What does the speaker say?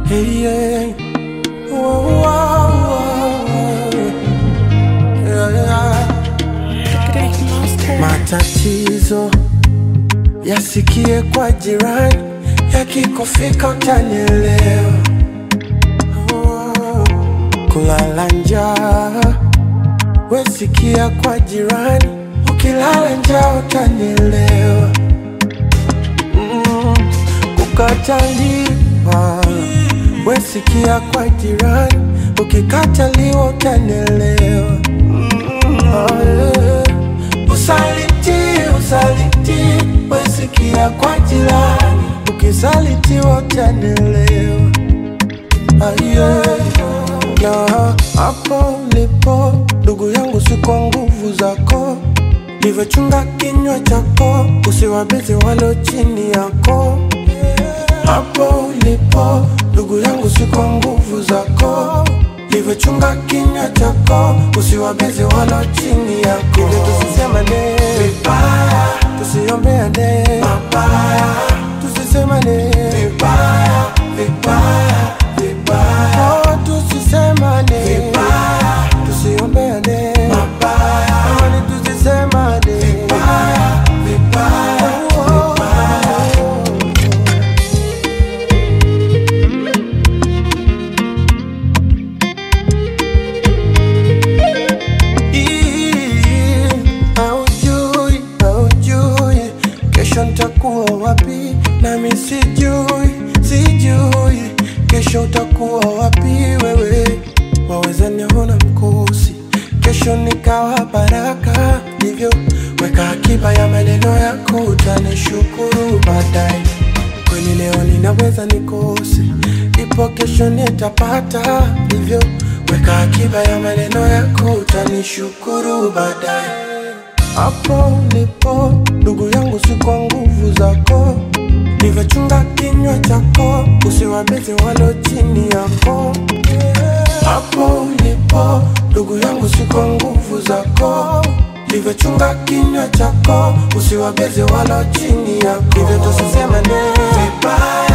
Hey, yeah. Whoa, whoa, whoa. Yeah, yeah. Matatizo yasikie kwa jirani, yakikufika utanielewa. Oh, Kulala njaa wesikia kwa jirani, ukilala njaa utanielewa. Mm, Kukataliwa wesikia kwa jirani, ukikataliwa utanielewa. Oh, yeah. Usaliti, usaliti, wesikia kwa jirani, ukisalitiwa utanielewa. Aye, na hapo ulipo ndugu yangu, si kwa nguvu zako, livyochunga kinywa chako, usiwabezi walo chini yako. Hapo ulipo ndugu yangu, si kwa nguvu zako, livyochunga kinywa chako, usiwabezi walo chini yako. Hivyo tusisemane vibaya, tusiombeane mabaya, tusisemane vibaya, vibaya, vibaya, oh, tusisemane vibaya, tusiombeane mabaya, amani tusisemane vibaya, vibaya, oh, vibaya. Ii, Haujui, haujui kesho nitakuwa wapi, nami sijui, sijui kesho utakuwa wapi wewe. Waweza niona mkosi, kesho nikawa baraka, hivyo weka akiba ya maneno yako, utanishukuru baadaye. Kweli leo ninaweza nikose, ipo kesho nitapata, hivyo weka akiba ya maneno yako, utanishukuru baadaye. Hapo ulipo ndugu yangu, si kwa nguvu zako, nivyochunga kinywa chako, usiwabezi walo chini yako. Hapo ulipo ndugu yangu, si kwa nguvu zako, nivyochunga kinywa chako, usiwabezi walo chini yako. Hivyo tusisemane vibaya